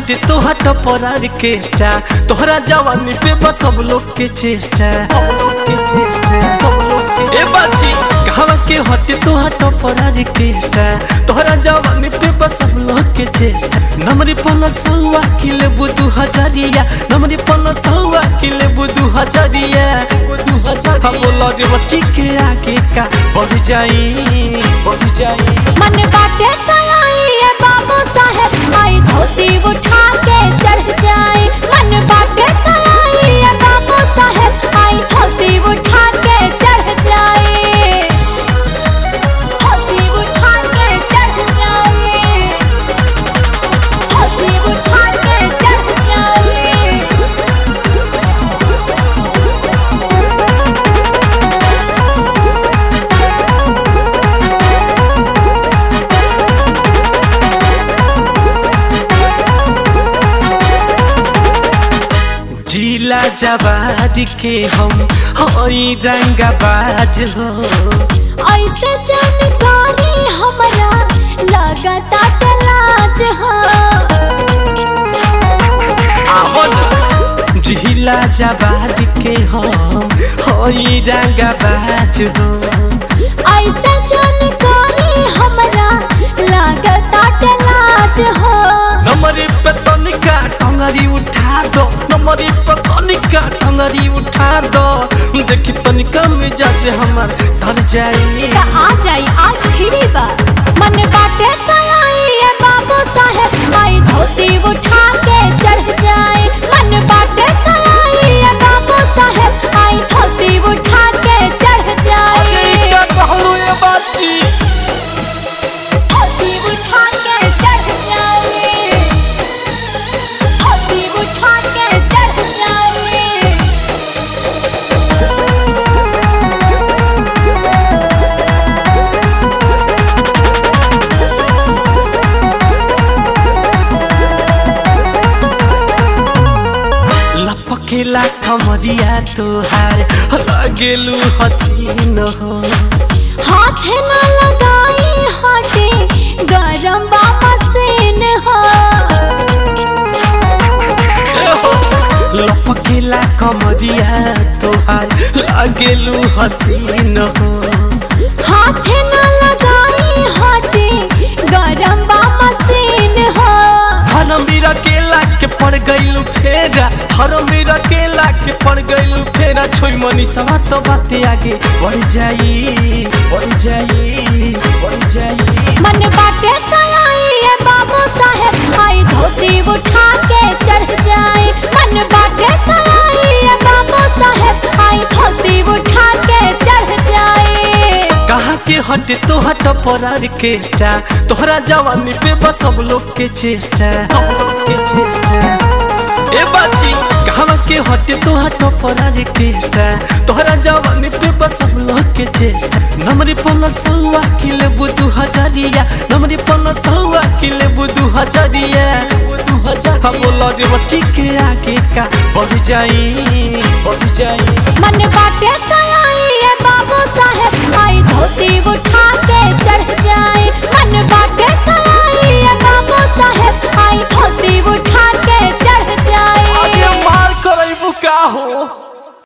हटे तो हट परार के स्टा तोहरा जवानी पे बस सब लोग के चेष्टा सब लोग के चेष्टा सब लोग के ए बाची कहवा के हटे तो हट परार के स्टा तोहरा जवानी पे बस सब लोग के चेष्टा नमरी पन सौवा किले बुदू हजारिया नमरी पन सौवा किले बुदू हजारिया बुदू हजार हम लड़े मट्टी के आगे का बढ़ जाई बढ़ जाई मन बाटे कलाई ये बाबू साहेब आई धोती उठा के चढ़ जाए मन बाटे कलाई ये बाबू साहेब आई धोती उठा के चढ़ जाए धोती उठा के चढ़ जाए धोती उठा के चढ़ जाए जिला जवाद के हम हई रंगबाज हो ऐसे जानकारी हमरा लगता तलाज हो आवो ना जिला जवाद के हम हई रंगबाज हो ऐसे जानकारी हमरा लगता तलाज हो नंबरी पे तनिका टंगरी उठा दो नंबरी पे तनिका टंगरी उठा दो देखी तनिका मिजाज हमार धर जाई का आ जाई आज फिरी बा मन बाटे कलाई ये बाबू साहेब आई धोती उठा के चढ़ जाए मन बाटे कलाई ये बाबू साहेब आई धोती उठा के चढ़ जाए क्या कहलो ये बाची धोती उठा के चढ़ जाए धोती उठा के चढ़ जाए लपकेला कमरिया तोहार लगेलू हसीन हो हाथ न लगाई हटे गरम बा मशीन हो लपकेला कमरिया तोहार लगेलू हसीन हो हाथ न लगाई हटे गरम बा मशीन हो धर्मवीर केला के पड़ गईलू फेरा धर्मवीर केला के पड़ गईलू फेरा छोई मनी सवा तो बाते आगे बढ़ जाई बढ़ जाई बढ़ जाई मन बाटे कलाई ये बाबू साहेब आई धोती उठा के चढ़ जाए मन बाटे कलाई ये बाबू साहेब आई धोती उठा के चढ़ जाए कहा के हटे तो हट परार के स्टा तोहरा जवानी पे बस सब लोग के चेष्टा सब लोग के चेष्टा ए बाची कहा के हटे तो हट परार के स्टा तोहरा जवानी पे बस सब लोग के चेष्टा नमरी पन सौवा किले बुदू हजारिया नमरी पन सौवा किले बुदू हजारिया बुदू हजार हम लड़े मट्टी के आगे का बढ़ जाई बढ़ जाई मन बाटे कलाई ये बाबू साहेब आई धोती उठा